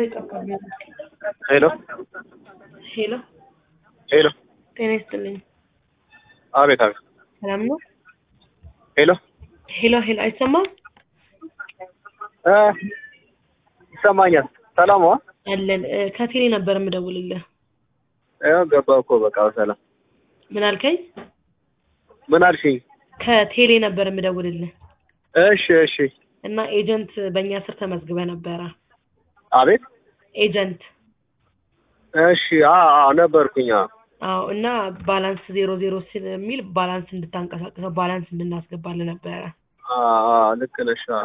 ዛሬ ጠፋብኝ። ሄሎ ሄሎ ሄሎ፣ ጤና ይስጥልኝ። አቤት አቤት። ሰላም ነው? ሄሎ ሄሎ ሄሎ፣ አይሰማም? እ ይሰማኛል። ሰላም ዋ አለን እ፣ ከቴሌ ነበር የምደውልልህ። ያው ገባሁ እኮ በቃ በሰላም። ምን አልከኝ? ምን አልሽኝ? ከቴሌ ነበር የምደውልልህ እሺ እሺ። እና ኤጀንት በእኛ ስር ተመዝግበ ነበረ። አቤት። ኤጀንት እሺ አ- አዎ ነበርኩኝ። አዎ አዎ። እና ባላንስ ዜሮ ዜሮ ስለሚል ባላንስ እንድታንቀሳቅሰው ባላንስ እንድናስገባልህ ነበረ። አ- አ፣ ልክ ነሽ። አዎ።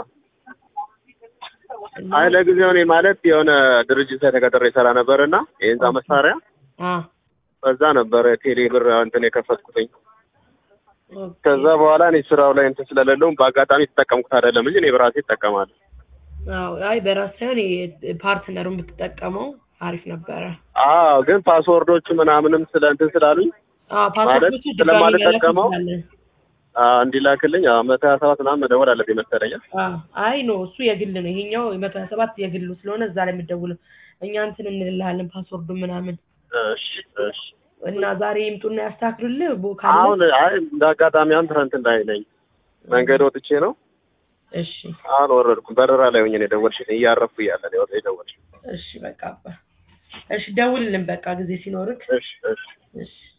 እና አይ ለጊዜው እኔ ማለት የሆነ ድርጅት ላይ ተቀጥሬ ይሰራ ነበር እና የህንፃ መሳሪያ አ በዛ ነበረ ቴሌ ብር እንትን የከፈትኩትኝ። ኦኬ። ከዛ በኋላ እኔ ስራው ላይ እንትን ስለሌለውም በአጋጣሚ የተጠቀምኩት አይደለም እንጂ እኔ በራሴ እጠቀማለሁ። አዎ። አይ በራስ ሳይሆን የ- ፓርትነሩን ብትጠቀመው አሪፍ ነበረ። አዎ ግን ፓስወርዶቹ ምናምንም ስለ እንትን ስላሉኝ አዎ ፓስፖርቶቹ ማለት ድጋሚ መላክ ስለማልጠቀመው እንችላለን። አ፣ እንዲላክልኝ አዎ፣ መቶ ሀያ ሰባት ምናምን መደወል አለብኝ መሰለኝ። አዎ። አይ ኖ እሱ የግል ነው። ይሄኛው የመቶ ሀያ ሰባት የግሉ ስለሆነ እዛ ላይ የምትደውለው እኛ እንትን እንልልሃለን ፓስወርዱ ምናምን እሺ እሺ። እና ዛሬ ይምጡና ያስተካክሉልህ ቦ ካለ አሁን አይ እንደ አጋጣሚ አሁን ትናንት ላይ ነኝ መንገድ ወጥቼ ነው እሺ አሁን ወረድኩም። በረራ ላይ ሆኜ ነው የደወልሽልኝ። እያረፍኩ እያለ ነው የወጣ የደወልሽ። እሺ በቃ አባ እሺ ደውልልን በቃ ጊዜ ሲኖርክ እሺ እሺ። እሺ